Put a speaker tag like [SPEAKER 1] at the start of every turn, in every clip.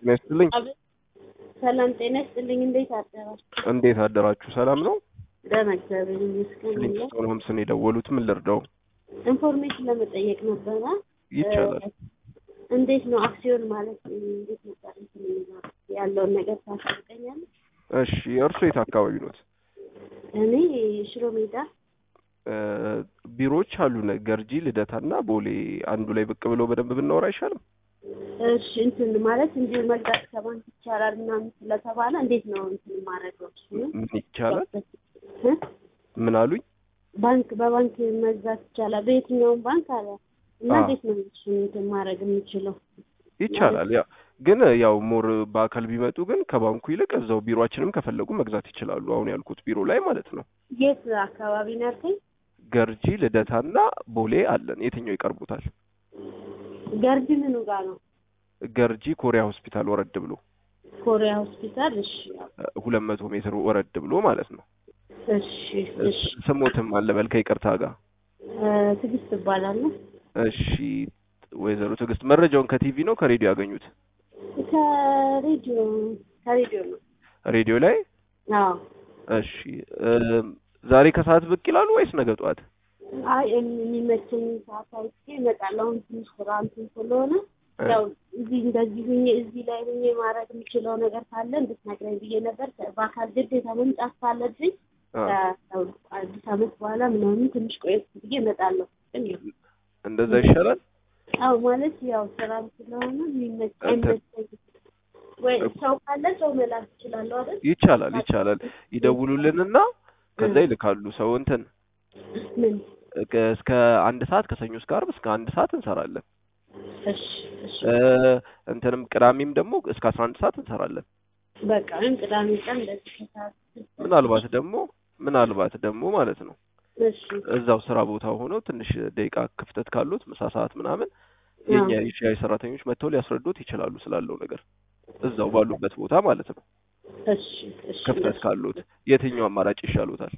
[SPEAKER 1] ጤና ይስጥልኝ።
[SPEAKER 2] ሰላም ጤና ይስጥልኝ። እንዴት አደራችሁ?
[SPEAKER 1] እንዴት አደራችሁ? ሰላም ነው?
[SPEAKER 2] ደህና እግዚአብሔር ይመስገን።
[SPEAKER 1] ሊንግስቶን ሆምስን የደወሉት ምን ልርዳው?
[SPEAKER 2] ኢንፎርሜሽን ለመጠየቅ ነበረ።
[SPEAKER 1] ይቻላል።
[SPEAKER 2] እንዴት ነው አክሲዮን ማለት እንዴት ነበር እንትን የሚለው ያለውን ነገር ታሳውቀኛለህ?
[SPEAKER 1] እሺ፣ እርሶ የት አካባቢ ኖት?
[SPEAKER 2] እኔ ሽሮ ሜዳ
[SPEAKER 1] እ ቢሮዎች አሉን ገርጂ፣ ልደታና ቦሌ። አንዱ ላይ ብቅ ብለው በደንብ ብናወራ አይሻልም?
[SPEAKER 2] እሺ እንትን ማለት እንዲሁ መግዛት ከባንክ ይቻላል ምናምን ስለተባለ እንዴት ነው እንትን ማድረገው?
[SPEAKER 1] ምን ይቻላል?
[SPEAKER 2] እ?
[SPEAKER 1] ምን አሉኝ?
[SPEAKER 2] ባንክ በባንክ መግዛት ይቻላል በየትኛውም ባንክ አለ እና
[SPEAKER 1] አዎ።
[SPEAKER 2] እንዴት ነው እሱን እንትን ማድረግ የምችለው?
[SPEAKER 1] ይቻላል። ያ ግን ያው ሞር በአካል ቢመጡ ግን ከባንኩ ይልቅ እዛው ቢሮአችንም ከፈለጉ መግዛት ይችላሉ። አሁን ያልኩት ቢሮ ላይ ማለት ነው።
[SPEAKER 2] የት አካባቢ ነው ያልከኝ?
[SPEAKER 1] ገርጂ፣ ልደታና ቦሌ አለን። የትኛው ይቀርቡታል?
[SPEAKER 2] ገርጂ ምኑ ጋር ነው?
[SPEAKER 1] ገርጂ ኮሪያ ሆስፒታል ወረድ ብሎ
[SPEAKER 2] ኮሪያ ሆስፒታል። እሺ
[SPEAKER 1] ሁለት መቶ ሜትር ወረድ ብሎ ማለት ነው።
[SPEAKER 2] እሺ እሺ።
[SPEAKER 1] ስሞትም አለበል ከይቅርታ ጋር
[SPEAKER 2] እ፣ ትዕግስት እባላለሁ።
[SPEAKER 1] እሺ ወይዘሮ ትዕግስት መረጃውን ከቲቪ ነው ከሬዲዮ ያገኙት?
[SPEAKER 2] ከሬዲዮ ከሬዲዮ ነው።
[SPEAKER 1] ሬዲዮ ላይ
[SPEAKER 2] አዎ።
[SPEAKER 1] እሺ እ፣ ዛሬ ከሰዓት ብቅ ይላሉ ወይስ ነገ ጠዋት?
[SPEAKER 2] አይ የሚመቸኝ ሰዓት አይቼ እመጣለሁ። አሁን ትንሽ ስራ እንትን ስለሆነ
[SPEAKER 1] እ፣
[SPEAKER 2] ያው እዚህ እንደዚህ ሁኜ እዚህ ላይ ሁኜ ማድረግ የምችለው ነገር ካለ እንድትነግረኝ ብዬ ነበር። በአካል ግዴታ መምጣት ካለብኝ
[SPEAKER 1] አ፣
[SPEAKER 2] ከአዲስ ዓመት በኋላ ምናምን ትንሽ ቆየት ብዬ እመጣለሁ። ግን ያው
[SPEAKER 1] እንደዛ ይሻላል።
[SPEAKER 2] አዎ ማለት ያው ስራም ስለሆነ የሚመች
[SPEAKER 1] አንተ-
[SPEAKER 2] አይመቸኝም። ወይ ሰው ካለ ሰው መላክ እችላለሁ አይደል?
[SPEAKER 1] ይቻላል ይቻላል። ይደውሉልንና ከዛ ይልካሉ ሰው እንትን
[SPEAKER 2] ምን
[SPEAKER 1] እከ- እስከ አንድ ሰዓት ከሰኞ እስከ ዓርብ እስከ አንድ ሰዓት እንሰራለን።
[SPEAKER 2] እሺ እሺ
[SPEAKER 1] እ፣ እንትንም ቅዳሜም ደግሞ እስከ አስራ አንድ ሰዓት እንሰራለን።
[SPEAKER 2] በቃ ወይም ቅዳሜ ቀን እንደዚህ ከሰዓት
[SPEAKER 1] ምናልባት ደግሞ ምናልባት ደግሞ ማለት ነው
[SPEAKER 2] እሺ
[SPEAKER 1] እዛው ስራ ቦታ ሆነው ትንሽ ደቂቃ ክፍተት ካሉት ምሳ ሰዓት ምናምን የኛ
[SPEAKER 2] አዎ።
[SPEAKER 1] የሻይ ሰራተኞች መጥተው ሊያስረዱት ይችላሉ ስላለው ነገር እዛው ባሉበት ቦታ ማለት ነው።
[SPEAKER 2] እሺ እሺ
[SPEAKER 1] ክፍተት ካሉት የትኛው አማራጭ ይሻሉታል?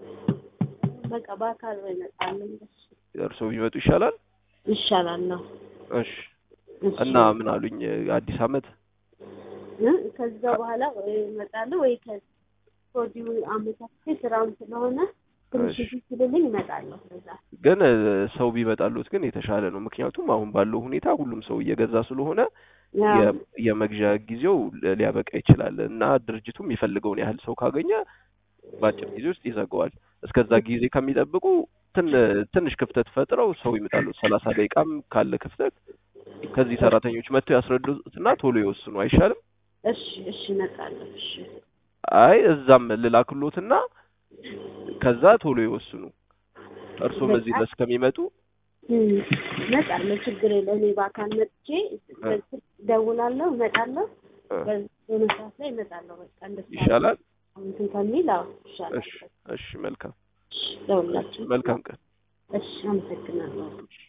[SPEAKER 2] በቃ በአካል ወይ እመጣለሁ። እሺ
[SPEAKER 1] እርስዎ ቢመጡ ይሻላል።
[SPEAKER 2] ይሻላል ነው።
[SPEAKER 1] እሺ
[SPEAKER 2] እሺ
[SPEAKER 1] እና ምን አሉኝ አዲስ አመት
[SPEAKER 2] እ ከዛ በኋላ ወይ እመጣለሁ ወይ ከወዲሁ አመቻችቼ ስራም ስለሆነ ትንሽ
[SPEAKER 1] እሺ።
[SPEAKER 2] ሲልልኝ እመጣለሁ። ከዛ
[SPEAKER 1] ግን እ፣ ሰው ቢመጣሉት ግን የተሻለ ነው። ምክንያቱም አሁን ባለው ሁኔታ ሁሉም ሰው እየገዛ ስለሆነ
[SPEAKER 2] ያው
[SPEAKER 1] የ- የመግዣ ጊዜው ል- ሊያበቃ ይችላል እና ድርጅቱ የሚፈልገውን ያህል ሰው ካገኘ በአጭር ጊዜ ውስጥ ይዘጋዋል። እስከዛ ጊዜ ከሚጠብቁ ትን- ትንሽ ክፍተት ፈጥረው ሰው ይመጣሉ። ሰላሳ ደቂቃም ካለ ክፍተት ከዚህ ሰራተኞች መጥተው ያስረዱትና ቶሎ ይወስኑ አይሻልም?
[SPEAKER 2] እሺ እሺ እመጣለሁ። እሺ
[SPEAKER 1] አይ እዛም ልላክሎትና ከዛ ቶሎ ይወስኑ። እርሶም እዚህ ድረስ ከሚመጡ
[SPEAKER 2] እም፣ እመጣለሁ። ችግር የለም። እኔ በአካል መጥቼ በስልክ እደውላለሁ፣ እመጣለሁ።
[SPEAKER 1] እ፣
[SPEAKER 2] በሆነ ሰዓት ላይ እመጣለሁ። በቃ እንደሱ
[SPEAKER 1] ይሻላል።
[SPEAKER 2] እንትን ከሚል አዎ ይሻላል።
[SPEAKER 1] እሺ እሺ፣ መልካም
[SPEAKER 2] እሺ፣ ለሁላችሁ
[SPEAKER 1] መልካም ቀን።
[SPEAKER 2] እሺ፣ አመሰግናለሁ።